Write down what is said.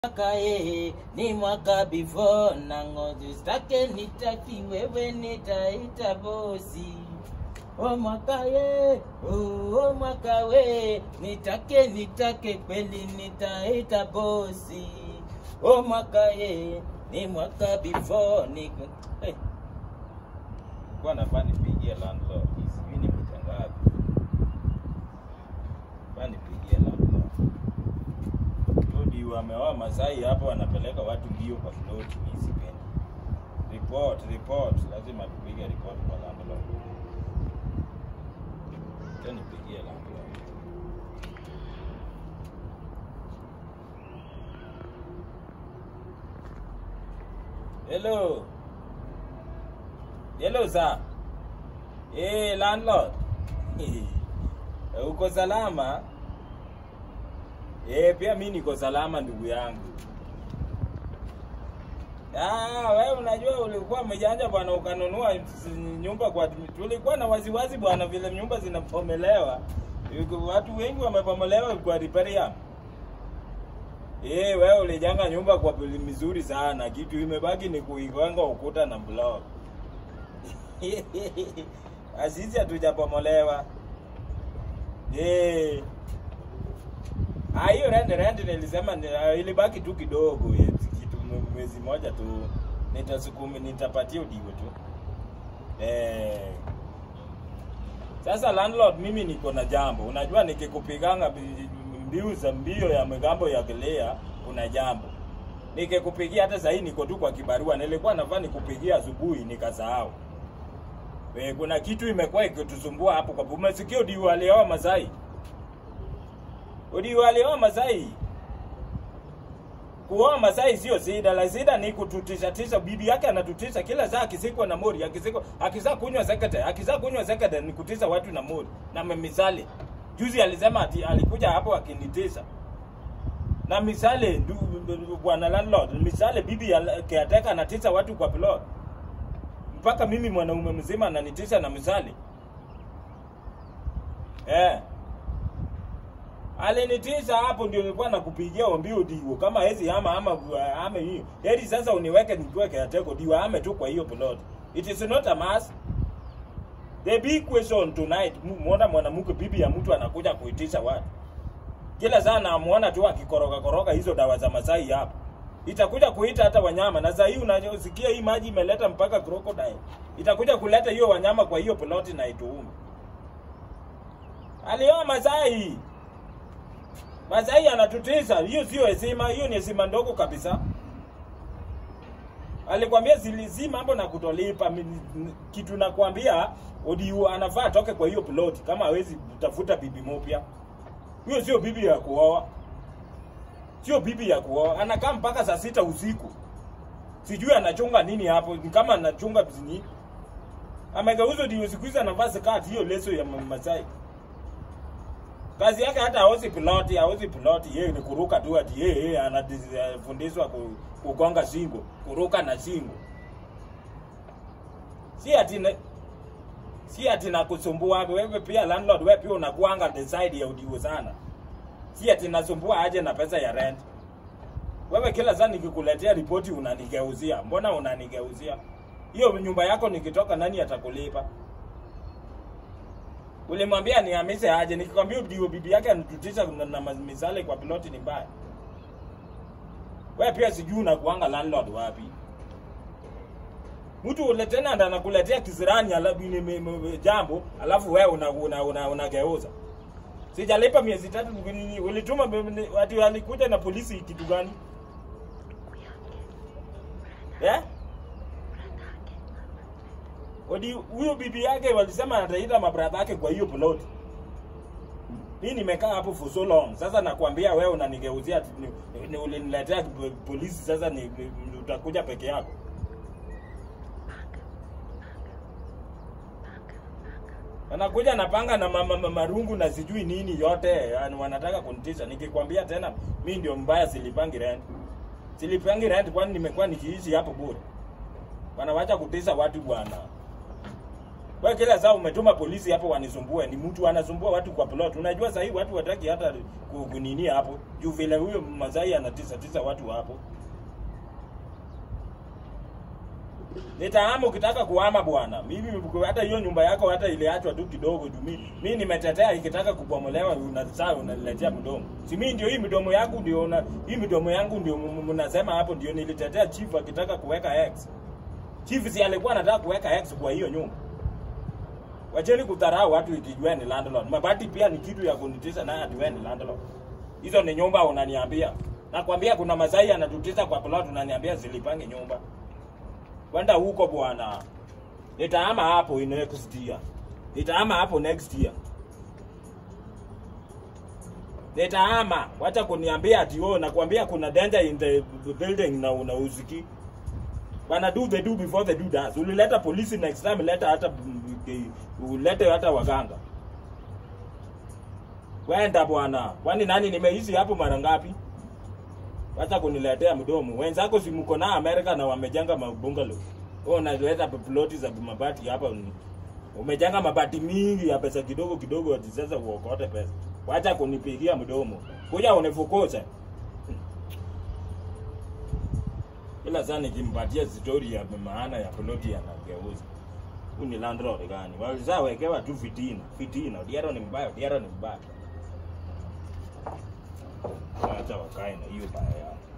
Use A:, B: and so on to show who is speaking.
A: mwaka eh, ni mwaka before na ngozi stake nitaki wewe nitaita bosi o mwaka ye oh, o mwaka we nitake nitake kweli nitaita bosi o mwaka ye ni mwaka before ni hey. kwa nafaa nipigie landlord sijui ni mita ngapi nafaa nipigie landlord Rudi wameoa Masai hapa wanapeleka watu mbio kwa ploti, mimi sipendi. Report, report, lazima tupige report kwa landlord. Acha nipigie landlord. Hello. Hello sir. Eh, landlord. Eh, Uko salama? Eh, pia mi niko salama ndugu yangu. Ah, wewe unajua ulikuwa mjanja bwana ukanunua s- nyumba kwa tulikuwa na wasiwasi bwana vile nyumba zinapomelewa. Yuko- Watu wengi wamepomolewa kwa riparium. Eh, wewe ulijenga nyumba kwa pili mizuri sana. Kitu imebaki ni kuigonga ukuta na block. Asisi hatujapomolewa. Eh. Ah, hiyo rent rent nilisema ni- ah, ilibaki tu kidogo eh, kitu mwe- mwezi moja tu nitasukumi nitapatia udigo tu eh. Sasa landlord, mimi niko na jambo. Unajua nikikupiganga bi- mbiu za mbio ya migambo ya gelea, kuna jambo nikikupigia. Hata sahii niko tu kwa kibarua, nilikuwa nafaa nikupigia asubuhi nikasahau. Eh, kuna kitu imekuwa ikitusumbua hapo kwa umesikia udiu alioa Masai Udi walioa Masai. Kuoa Masai sio shida, la shida ni kututisha tisha. Bibi yake anatutisha kila saa, akisikwa na mori, akisikwa akizaa kunywa sekete, akizaa kunywa sekete ni kutisha watu na mori na misali. Juzi alisema ati alikuja hapo akinitisha na misale, ndu- ndu- bwana landlord, misale bibi ya caretaker anatisha watu kwa plot, mpaka mimi mwanaume mzima ananitisha na misale eh alinitisha hapo, ndio nilikuwa nakupigia ombi udiwo kama hezi ama ama ama hiyo heri sasa uniweke nikiwa caretaker diwa ame tu kwa hiyo plot. It is not a must. The big question tonight, mu- muona mwanamke bibi ya mtu anakuja kuitisha watu kila saa namuona tu akikoroga koroga hizo dawa za Masai hapo, itakuja kuita hata wanyama. Na saa hii unasikia hii maji imeleta mpaka crocodile, itakuja kuleta hiyo wanyama kwa hiyo plot na ituume. Alioa Masai. Masai anatutisa, hiyo sio heshima, hiyo ni heshima ndogo kabisa. Alikwambia zilizi mambo na kutolipa mi- n- kitu nakwambia Odiu anafaa atoke kwa hiyo plot kama hawezi kutafuta bibi mpya. Hiyo sio bibi ya kuoa. Sio bibi ya kuoa. Anakaa mpaka saa sita usiku. Sijui anachunga nini hapo, ni kama anachunga nini. Amegeuza Odiu siku hizi anavaa skati hiyo leso ya Ma- Masai. Kazi yake hata hauzi piloti, hauzi piloti, yeye ni kuruka tu ati yeye yeye anafundishwa ku- kugonga shingo, kuruka na shingo. Si ati na, si ati nakusumbua wewe pia landlord, wewe pia unakuanga the side ya udiwo sana. Si ati nasumbua aje na pesa ya rent. Wewe kila saa nikikuletea ripoti unanigeuzia. Mbona unanigeuzia? Hiyo nyumba yako nikitoka nani atakulipa? Ulimwambia nihamishe aje, nikikwambia ndio bibi yake anatutisha na, na ma- misale kwa piloti ni mbaya. Wewe pia sijui unakuanga landlord wapi. Mtu ule tena ndo anakuletea kisirani alafu ni me- me- jambo alafu wewe una una, una, unageuza. Sijalipa miezi tatu nini, ulituma be- ati alikuja na polisi kitu gani? Eh? Odi huyo bibi yake walisema ataita mabradha yake kwa hiyo plot. Mimi nimekaa hapo for so long. Sasa nakwambia wewe unanigeuzia ati ni, ni uliniletea po- polisi sasa ni, ni, utakuja peke yako. Wanakuja na panga na mama, mama marungu na sijui nini yote, yani wanataka kunitisha. Nikikwambia tena mimi ndio mbaya silipangi rent. Silipangi rent kwani nimekuwa nikiishi hapo bure. Wanawacha kutisha watu bwana. Wewe kila saa umetuma polisi hapo wanisumbue, ni mtu anasumbua watu kwa plot. Unajua sasa hivi watu wataki hata ku- kunini hapo. Juu vile huyo Masai anatisa tisa watu hapo. Nitahama ukitaka kuhama bwana. Mimi hata hiyo nyumba yako hata iliachwa tu kidogo tu. Mimi mimi nimetetea ikitaka kubomolewa unasaa unaniletea mdomo. Si mimi ndio hii midomo yangu ndio una hii midomo yangu ndio m- m- mnasema hapo ndio nilitetea chief akitaka kuweka X. Chief si alikuwa anataka kuweka X kwa hiyo nyumba. Wacheni kudharau watu ikijua ni landlord. Mabati pia ni kitu ya kunitisa naye ati wewe ni landlord. Hizo ni nyumba unaniambia. Nakwambia kuna Masai anatutisa kwa plot unaniambia zilipange nyumba. Kwenda huko bwana. Nitahama hapo in next year. Nitahama hapo next year. Nitahama. Wacha kuniambia ati wewe nakwambia kuna danger in the building na unauziki. Wana do they do before they do that. Ulileta polisi next time leta hata mm, eh, ulete hata waganga. Kwenda bwana. Kwani nani nimeishi hapo mara ngapi? Wacha kuniletea mdomo. Wenzako si mko na Amerika na wamejenga mabungalow. Wewe unaleta ploti za mabati hapa. ni- Umejenga mabati mingi ya pesa kidogo kidogo ati sasa uokote pesa. Wacha kunipigia mdomo. Kuja unifukuze. Ila sana nikimpatia story ya maana ya ploti anageuza. Huyu ni landlord gani? Walizawekewa tu fitina. Fitina. Diaro ni mbaya, Diaro ni mbaya. Wacha wakae na hiyo baya yao.